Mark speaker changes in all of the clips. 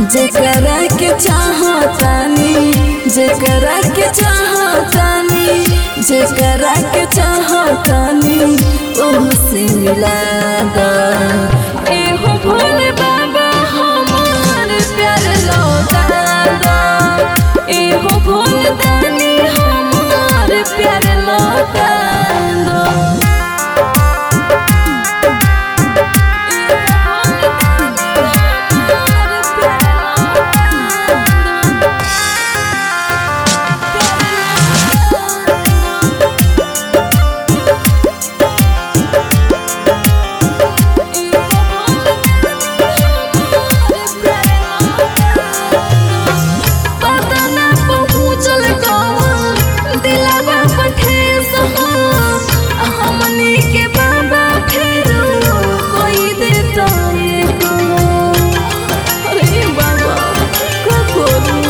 Speaker 1: जेकरा के चाहतानी जेकरा के चाहतानी जेकरा के चाहतानी ओह से मिला दा एहो भोले बाबा हमार प्यार लौटा दा एहो भोले दानी हमार प्यार लौटा दो पता ना पहुँचल कौन दिलवा पर ठेस हो हमनी के बाबा फेरो कोई देता एको अरे बाबा का करूं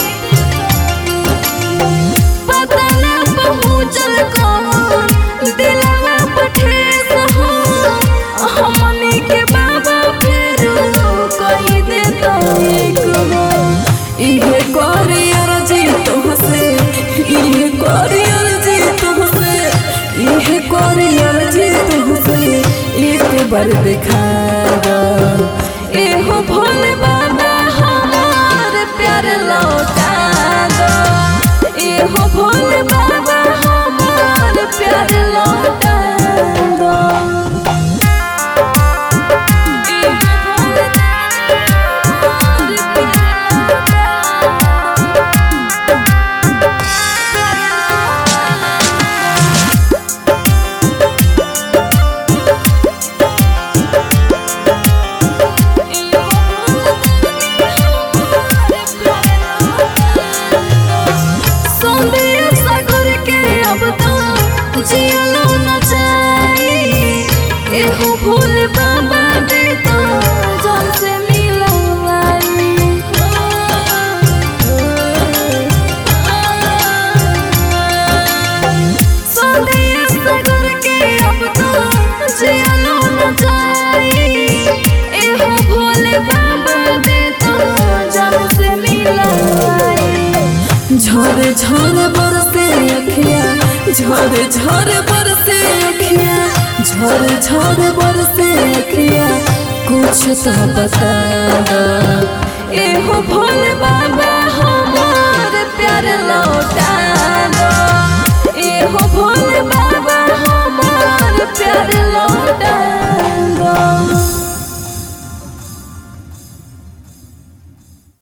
Speaker 1: पता ना पहुँचल कौन दिलवा पर ठेस हो हमनी के बाबा फेरो कोई देता एको इहे करी अर्जी तुमसे इहे करी अर्जी तुमसे इहे करी अर्जी तुमसे एक बार दिखा दो एहो भोले बाबा हमार प्यार लौटा दो एहो भोले बाबा हमार प्यार लौटा दो एहो भोले बाबा हमार प्यार लौटा दो। सौंदर्य सागर के अब तो जियलो न जाई एहो भूल बाबा दे तो जान से मिलवाई सौंदर्य सागर के अब तो जियलो न जाई एहो भूल बाबा दे तो जान से मिलवाई झरे झरे बरसे अखिया झरे झरे बरसे अखिया झरे झरे बरसे अखिया कुछ तो बता दो एहो भोले बाबा हमार